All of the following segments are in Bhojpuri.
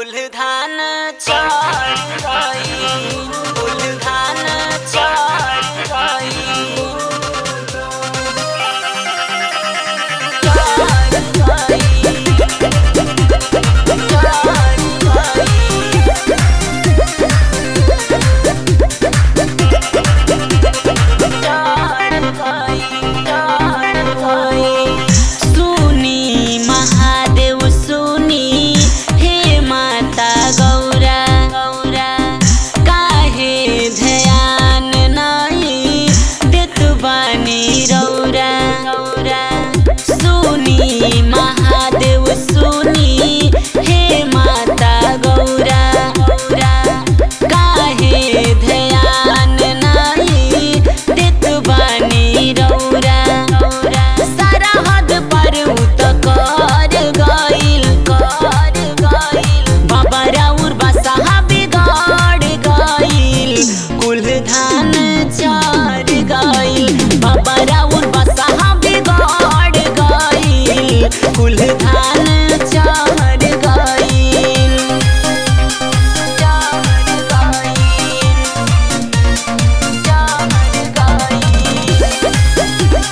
कुल धान चार गई कुल धान चार गई चार गई चार गई सुनी महादेव सुनी हे माता गौरा गौरा काहे ध्यान नहीं देत बानी रौरा गौरा सुनी महादेव सुनी हे माता गौरा गौरा काहे ध्यान नहीं देत बानी रौरा गौरा सारा हद पर उत कर गइल कर गइल बाबा राउर बसहा बिगाड़ गइल कुल धान चार गइल बाबा राउर बसहा बिगाड़ गइल कुल धान चार गइल चार गइल चार गइल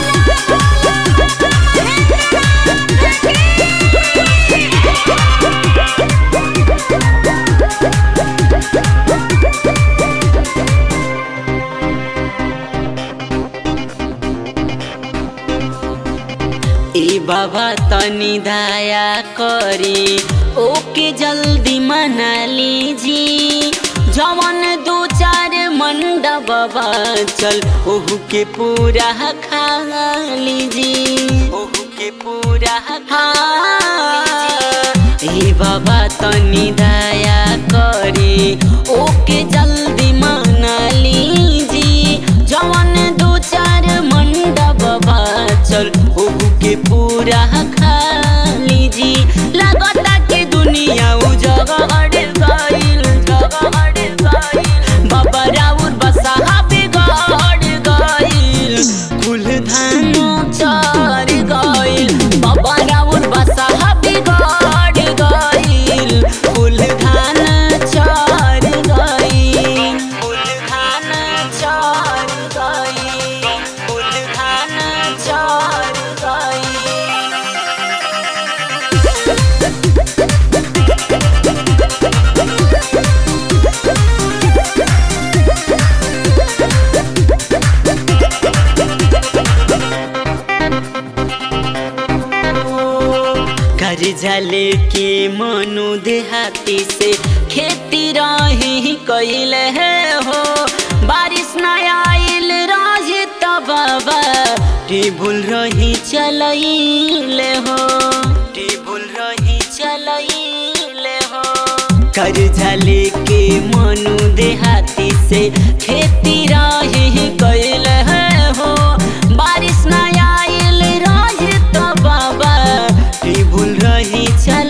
ए बाबा तनी दया करी ओके जल्दी मना लीजी जवन दो चार मंडप चल ओहू के पूरा खा लीजी ओहू के पूरा खा ए बाबा तनी दया करी ओके जल्दी मना लीजी जवन दो चार मंडप चल ओहू के पूरा खा लीजी लगता के दुनिया उजगड़ गइल जगड़ गइल बाबा राउर बसहा बिगड़ गइल कुल धान चार गइल बाबा राउर बसहा बिगड़ गइल कुल धान चार गइल कुल धान चार गइल कुल धान चार गइल घर जले के मनु देहाती से खेती रही कैल है हो बारिश न आइल रही तब बाबा टेबुल रही चलैले हो टेबुल रही चलैले हो कर झले के मनु देहाती से खेती रही कैल है हो बारिश न आइल रही तो बाबा टेबुल रही चल